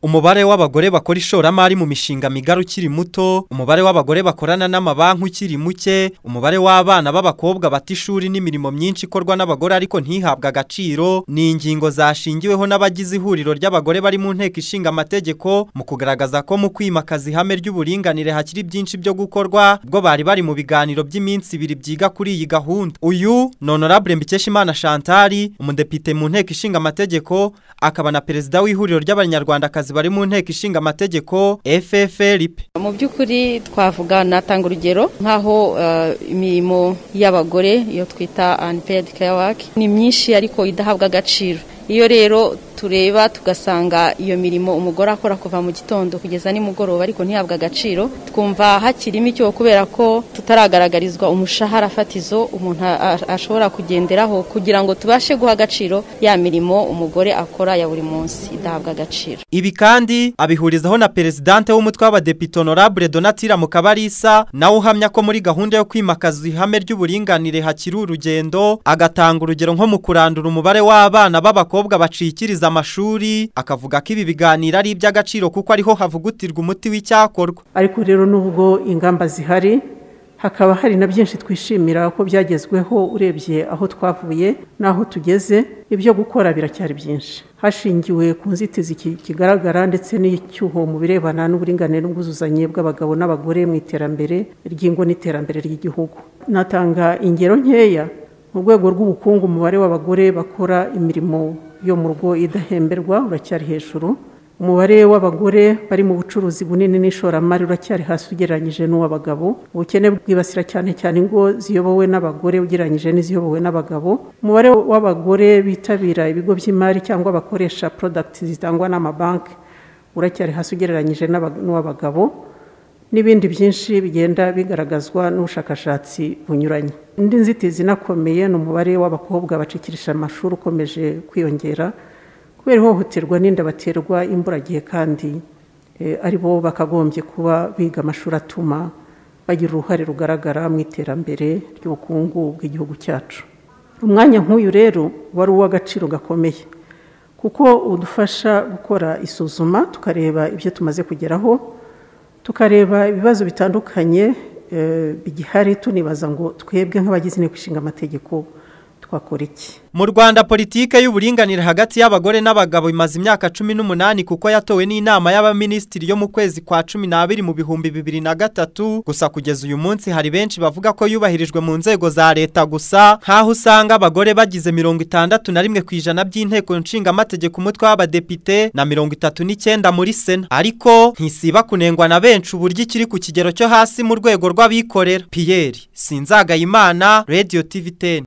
umubare w'abagore bakora ishoramari mu mishinga migari ukiri muto umubare w'abagore bakorana n'amabanki ukiri muke umubare w'abana b'abakobwa bata ishuri n'imirimo myinshi ikorwa n'abagore ariko ntihabwe agaciro ni ingingo zashingiweho n'abagize ihuriro ry'abagore bari mu nteko ishinga amategeko mu kugaragaza ko mu kwimakaza ihame ry'uburinganire hakiri byinshi byo gukorwa ubwo bari bari mu biganiro by'iminsi ibiri byiga kuri iyi gahunda uyu ni honorable mbikeshimana shantari umudepite mu nteko ishinga amategeko akaba na perezida w'ihuriro ry'abanyarwandakazi bari mu nteko ishinga amategeko FFRP mu by'ukuri twavuga natanga urugero nk'aho eh, imirimo y'abagore iyo twita unpaid care work ni myinshi ariko idahabwa agaciro iyo rero tureba tugasanga iyo mirimo umugore akora kuva mu gitondo kugeza nimugoroba ariko ntihabwe agaciro twumva hakirimo icyo kubera ko tutaragaragarizwa umushahara fatizo umuntu a- a- ashobora kugenderaho kugira ngo tubashe guha agaciro ya mirimo umugore akora ya buri munsi idahabwa agaciro Ibi kandi abihurizaho na perezidante w'umutwe w'abadepite honorable Donatira Mukabarisa nawe uhamya ko muri gahunda yo kwimakaza ihame ry'uburinganire hakiri urugendo agatanga urugero nko mu kurandura umubare w'abana b'abakobwa bacikiriza amashuri akavuga ko ibi biganiro ari iby'agaciro kuko ariho havugutirwa umuti w'icyakorwa ariko rero nubwo ingamba zihari hakaba hari na byinshi twishimira ko byagezweho urebye aho twavuye n'aho tugeze ibyo gukora biracyari byinshi hashingiwe ku nzitizi ki- kigaragara ndetse n'icyuho mu birebana n'uburinganire n'ubwuzuzanye bw'abagabo n'abagore mu iterambere ry'ingo n'iterambere ry'igihugu natanga ingero nkeya mu rwego rw'ubukungu umubare w'abagore bakora imirimo yo mu rugo idahemberwa uracyari hejuru umubare w'abagore bari mu bucuruzi bunini n'ishoramari uracyari hasi ugereranyije n'uw'abagabo ubukene bwibasira cyane cyane ingo ziyobowe n'abagore ugereranyije n'iziyobowe n'abagabo umubare w'abagore bitabira ibigo by'imari cyangwa bakoresha porodagiti zitangwa n'amabanki uracyari hasi ugereranyije n'aba- n'uw'abagabo n'ibindi byinshi bigenda bigaragazwa n'ubushakashatsi bunyuranye indi nzitizi inakomeye ni umubare w'abakobwa bacikirisha amashuri ukomeje kwiyongera kubera ihohoterwa n'inda baterwa imburagihe kandi eh, ari bo bakagombye kuba biga amashuri atuma bagira uruhare rugaragara mu iterambere ry'ubukungu bw'igihugu cyacu umwanya nk'uyu rero wari uw'agaciro gakomeye kuko udufasha gukora isuzuma tukareba ibyo tumaze kugeraho tukareba ibibazo bitandukanye eh, bigihari tunibaza ngo twebwe nk'abagize inteko ishinga amategeko twakora iki Mu Rwanda politike y'uburinganire hagati y'abagore n'abagabo imaze imyaka cumi n'umunani kuko yatowe n'inama y'abaminisitiri yo mu kwezi kwa cumi n'abiri mu bihumbi bibiri na gatatu gusa kugeza uyu munsi hari benshi bavuga ko yubahirijwe mu nzego za leta gusa nk'aho usanga abagore bagize mirongo itandatu na rimwe ku ijana by'inteko nshingamategeko umutwe w'abadepite na mirongo itatu n'icyenda muri sena ariko ntisiba kunengwa na benshi uburyo ikiri ku kigero cyo hasi mu rwego rw'abikorera Pierre Sinzagayimana Radio TV 10